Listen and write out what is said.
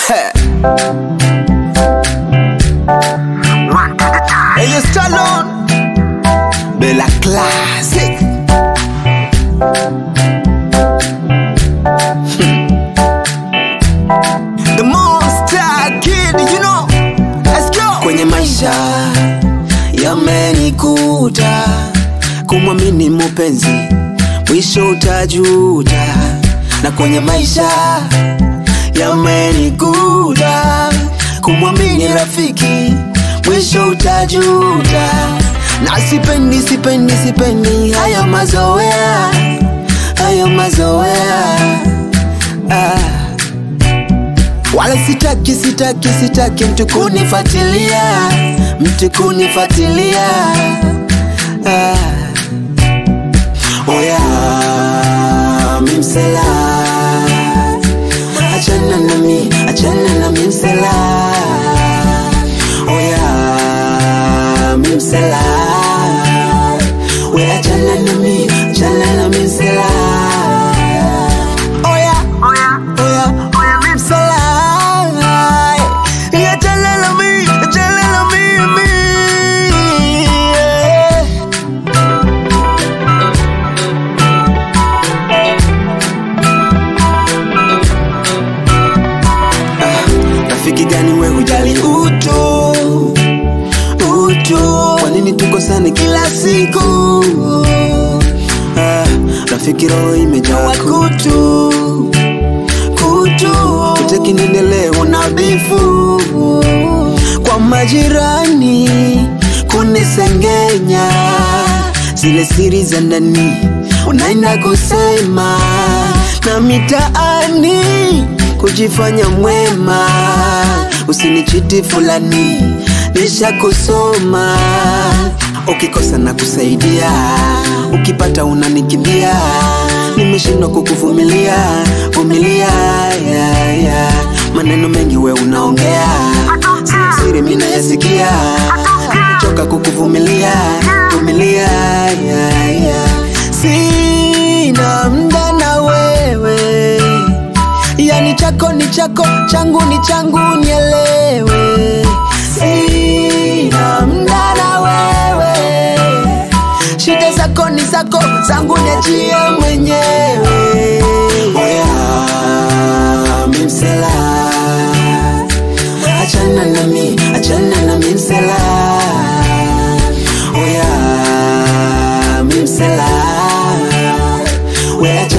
Hey, you Stallone. Bella Classic. The Monster Kid, you know. Let's go. Kwenye maisha yamenikuta kumwamini mupenzi, mwisho utajuta. Na kwenye maisha yamenikuta kumwamini rafiki, mwisho utajuta. Na sipendi, sipendi, sipendi hayo mazoea, hayo mazoea ah. Wala sitaki, sitaki, sitaki mtu kunifuatilia, mtu kunifuatilia ah. Oya, mimsela achana nami, achana na mimsela Oya, mimsela we achana nami, achana na mimsela Oya, oya, oya, oya, mimsela Achana na mi, achana na mimi yeah. rafiki gani we hujali utu utu kwa nini tukosane kila siku ah, rafiki roho imejawa kutu kutu utaki niendelee una bifu kwa majirani kunisengenya zile siri za ndani unaenda kusema na mitaani kujifanya mwema usinichiti fulani nisha kusoma ukikosa na kusaidia ukipata unanikimbia nimeshindwa kukuvumilia vumilia yeah, yeah. maneno mengi we unaongea siri siri mi nayasikia nimechoka kukuvumilia vumilia yeah, yeah. sina mda na wewe yani chako ni chako changu ni changu nielewe sina mda na wewe shida zako ni zako zangu niachie mwenyewe oya mimsela achana nami achana na mimsela oya mimsela we achana